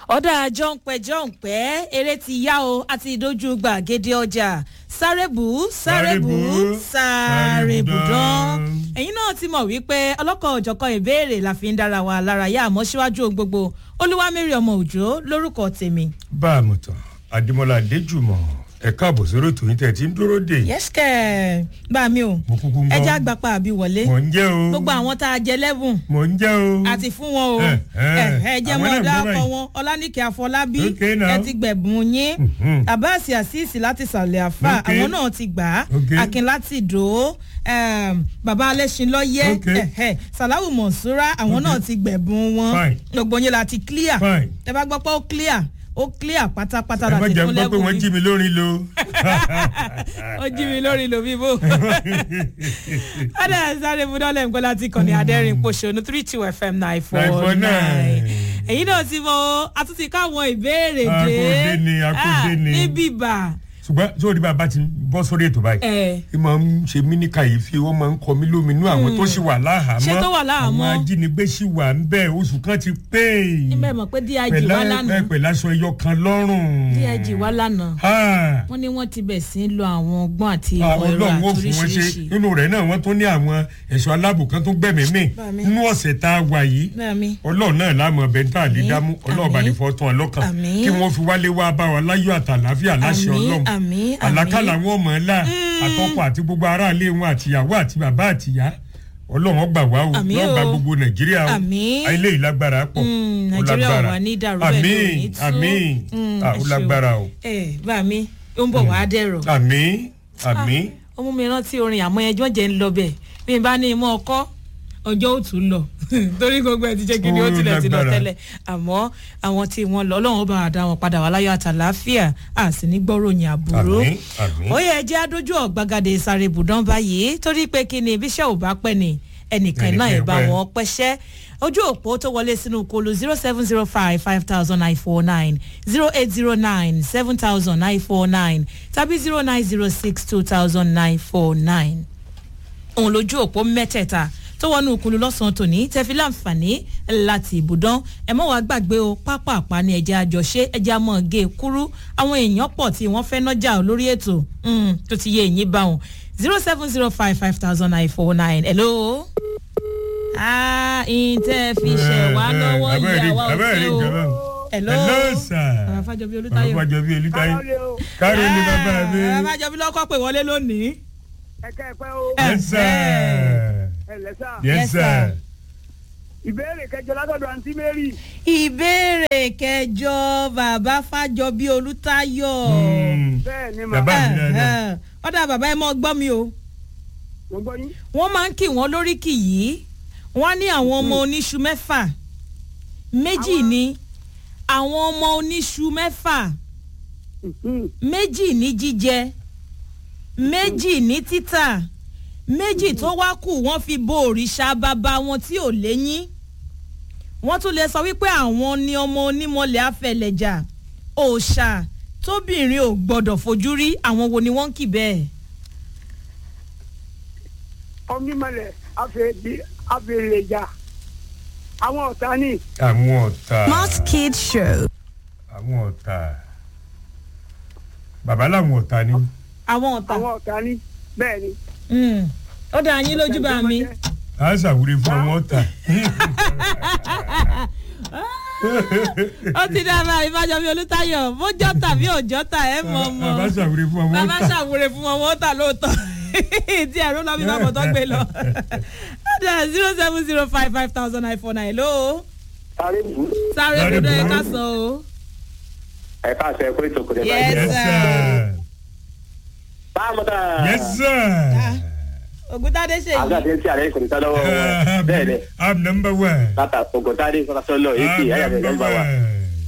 ọ̀dà jọ̀ǹpẹ̀ jọ̀ǹpẹ̀ eré ti yá o àti ìdójú gbàgede ọjà sárébù sárébù sárébù dán ẹ̀yin náà ti mọ̀ wípé ọlọ́kọ̀ òjọ̀kan ìbéèrè la fi ń dára wa lára yá àmọ́ síwájú ohun gbogbo olúwamẹ́rì ọmọ òjò lórúkọ tèmi. bá a mọ̀ tán adémọlá adéjùmọ̀ ẹ káàbọ̀ sórí ètò yín tẹ̀ tí ń dúró dè. yẹ́sìkẹ́ bá mi o mo kúkú ń gbọ́ ẹja àgbàpá àbí wọlé mò ń jẹ́ o gbogbo àwọn tá a jẹ lẹ́bùn mò ń jẹ́ o àti fún wọn o Eh, eh, ẹ jẹ́ àwọn mọ́ náà ọ̀dà gbọ́ ọkọ̀ báyìí. wọn ọlánìkẹ́ àfọlábí Okay now. ẹ ti gbẹ̀bùn yín Mhm. abasi asisi láti sàlẹ̀ àfà Okay. àwọn náà ti gbà á Okay. akin láti dò ó um, bàbá alẹ́sìnlọ́yẹ́ Okay. sàláwù mọ̀súrà àwọn náà ti gbẹ̀bùn wọn Fine. gbogbo yín la ti clear Fine. tẹ bá gbọ́ pé ó clear ó clear pátápátá ẹ má láti jẹ́ fún gbọ́ pé lẹ́bùn wọ́n yín jí mi lórí lo. ó jí mi lórí lo bíbó ọ̀dà sáré budọ́lẹ̀ nǹkan láti kàn ní adẹ́rìn pòṣónú three two fm nine four 949. nine èyí náà ti mọ àtúntì káwọn ìbéèrè dé Akóde ni, akóde Ah, ni. ní bíbà ṣùgbọ́n sórí bá a bá ti bọ́ sórí ètò báyìí. ẹ ẹ máa ń ṣe mí ní kàyéfì wọ́n máa ń kọ mí lóminú àwọn tó sì wà láhàámọ́ Ṣé tó wà láhàámọ́? àwọn ajínigbé sì wà ń bẹ̀ oṣù kan ti pé níbẹ̀ mọ̀ pé dig wá lánàá pẹ̀lú aṣọ ẹyọ kan lọ́rùn. dig wá lánàá Ah, wọ́n ní wọ́n ti bẹ̀ sí í lo àwọn ọgbọ́n àti ìmọ̀ àwọn ẹ̀rọ ọlọ́run ó àti fún wọn ṣe oríṣiríṣi nínú rẹ̀ náà wọ́n tún ní àwọn ẹ̀ṣọ́ aláàbò kan tó gbẹ̀mí mì Bá mi. nínú ọ̀sẹ̀ tá a wà yìí bẹ́ẹ̀ mi ọlọ́run náà láàmú ọbẹ̀ tá a lè Àmín, dámú ọlọ́run bá ní fọ́ tán ọlọ́kàn Àmín. kí wọ́n fi wálé wá bá wa láyọ̀ àtàláfíà láṣẹ Àmín, ọlọ́run àmín, àmín. àlákàlà wọn mọ̀ ọ́ là àtọ́kọ̀ àti gbogbo aráàlú wọn àtìyàwó àti bàbá àtìyá ọlọ́run ọgbà wá o Àmín yóò gba o. gbogbo nàìjíríà o Àmín. ilé ìlágbára pọ̀ Mm, ó Nàìjíríà lágbára. wà ní dàrú bẹ́ẹ̀ ni ò ní àmín tú. àmín Mm, Ah, ẹ ó ṣeun. lágbára o ẹ bá mi ó ń bọ̀ wá dẹ̀rọ̀ àmín àmín ó mú mi rántí orin àmọ́ ẹjọ́ jẹ́ ń lọ bẹ̀ bí n bá ní imú ọkọ́ ọjọ́ ò tún lọ torí gbogbo ẹ̀ ti jẹ́ kí ni ó Ó tilẹ̀ ti lọ lágbára. tẹ́lẹ̀ àmọ́ àwọn tí wọ́n lọ ọlọ́run ó bá wa dá wọn padà wá láyọ̀ àtàláfíà à sì ní gbọ́ròyìn àbúrò àmín àmín. ó yẹ jẹ́ adójú ọ̀gbagadè sáré ibùdó báyìí torí pé kí ni ibiṣẹ́ ò bá pẹ́ ni ẹnìkan náà ẹ̀ bá Ẹnìkan pẹ́. wọn pẹ́ṣẹ́ ojú òpó tó wọlé sínú kolo zero seven zero five five thousand nine four nine zero eight zero nine seven thousand nine four nine tàbí zero nine zero six two thousand nine four nine òun lójú òpó mẹ́tẹ̀ẹ̀ta tó wọnú òkúlu lọ́sàn-án tòní tẹ́fí láǹfààní láti ibùdán ẹ mọ́ wàá gbàgbé o pápápá ní ẹ̀jẹ̀ àjọṣe ẹ̀jẹ̀ àmọ́ gé e kúrú àwọn èèyàn pọ̀ tí wọ́n fẹ́ nájà lórí ètò mm, tó ti yé èyí bá wọn zero seven zero five five thousand nine four nine hello. ah ìtẹ́ fi ṣẹ̀ wá lọ́wọ́ yìí àwa ò fẹ́ o hello. hello sir. bàbá fàjọbí olùtayọ. bàbá fàjọbí olùtayọ. kárí ni bàbá mi. bàbá fàjọbí lọ́kọ́ pè wọlé lónìí. ẹ̀ka ẹ̀pẹ́ o yes sir. ẹ̀lẹ́sà yes Yes, sir. sir. ìbéèrè kẹjọ látọ̀dọ̀ àǹtí mary ìbéèrè kẹjọ bàbá fàjọbí olùtayọ. Mm. bẹ́ẹ̀ ni mà Bàbá mi dáadáa. ọ̀dà bàbá ẹ mọ́ gbọ́ mi o mo gbọ́ yín wọ́n máa ń kì wọ́n lóríkì yìí wọ́n ní àwọn ọmọ oníṣu mẹ́fà méjì ní àwọn ọmọ oníṣu mẹ́fà Mhm. méjì ní jíjẹ méjì ní títà méjì tó wá kù wọ́n fi bo òrìṣà bàbá wọn tí ò léyìn wọ́n tún lè sọ wípé àwọn ni ọmọ onímọ̀lẹ̀ afẹlẹ̀jà òòṣà tóbìnrin ò gbọ́dọ̀ fojú rí àwọn wo ni wọ́n ń kì bẹ́ẹ̀. ọmímọlẹ̀ afẹ́lẹ́jà àwọn ọ̀tá ní àwọn ọ̀tá. Smart Kid Show. àwọn ọ̀tá. bàbá làwọn ọ̀tá ni. àwọn ọ̀tá àwọn ọ̀tá ní bẹ́ẹ̀ ni. Mm. ó dá yín lójú bá mi. a ṣàwúre fún àwọn ọ̀tá. ó ti dá bá ìbájọbí olùtayọ bójọ tàbí òjọ tà ẹ mọ mọ bàbá ṣàwúre fún àwọn bàbá ọ̀tá. ṣàwúre fún wọn wọn tà lóòótọ́ tí ẹ̀rọ lọ́bí bá bọ̀ tó gbé lọ. ọ̀dà zero seven zero five five thousand nine four nine ló sáré bù sáré Sáré gbọdọ̀ ẹ̀ bù. ká sọ o. ẹ káàsọ ẹ pé tòkòtò Yes. yes sir. báwo ta yes sir. ògùntàdé ṣe yìí àgbàdo tí àlẹ́ kò ní sá lọ́wọ́ wọn bẹ́ẹ̀ ni i'm number one. látà ògùntàdé sọ́kàtọ́ lọ èkì i'm ẹ̀yà rẹ̀ number lọ́gbà wa one.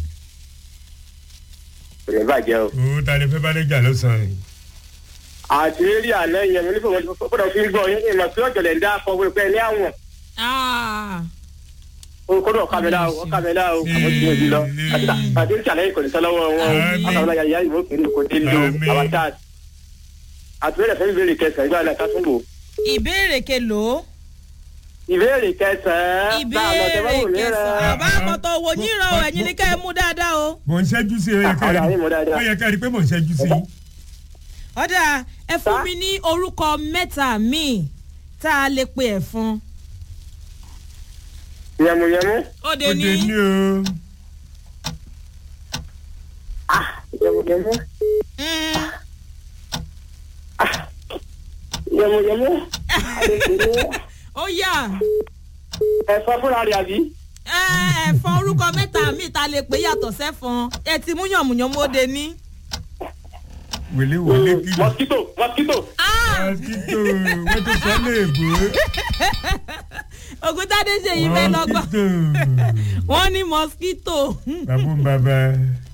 kò ní bàjẹ́ o. o ta ni fẹ́ bá lè jà lọ́sàn-án yìí. àti eré alẹ́ yẹn mo ní fún wọn gbọ́dọ̀ fi gbọ́ yín ìmọ̀ tí ọ̀jọ̀lẹ̀ ń dá fọ wípé ní àwọn Ah, kódò kàmẹ́lá o kàmẹ́lá o àwọn tí mo di lọ àti tí àlẹ́ kò ní sá lọ́wọ́ wọn Àmín. àtàwọn ayẹyẹ ìwé kìíní kò dé lò Àmín. àwọn tá àti bẹ́ẹ̀ fẹ́ bẹ́ẹ̀ kẹsàn-án ìgbà náà ká tún wò ìbéèrè kelòó ìbéèrè kẹsàn-án. ìbéèrè kẹsàn-án àbá àmọ̀tọ̀ owó yín rọ ẹ̀yin ní kẹ́ ẹ mú dáadáa o. mò ń ṣẹ́jú sí i ó yẹ ká Ọ̀dà rí yín mo dáadáa. ó yẹ ká rí pé mò ń ṣẹ́jú sí i. ọ̀dà ẹ fún Sá? mi ní orúkọ mẹ́ta míì tá a lè pe ẹ̀fọn. yẹmuyẹmu ó de ó ní dé ní o. yẹmuyẹmu mm, yẹmuyẹmu adekele ó yà ẹ̀fọ́ fúnra rẹ̀ àbí. ẹ, ẹ̀fọn orúkọ mẹ́ta míì tá a lè pe yàtọ̀ sẹ́fọn ẹ ti mú yànmùyànmú ó de ní. wèlé wèlé kí ni. mosquito mosquito. mosquito wọ́n ti sọ léèbó. ògùntàdé ṣe yìí fẹ́ lọ́gbọ́n mosquito wọ́n ní mosquito. bàbá ń bàbá.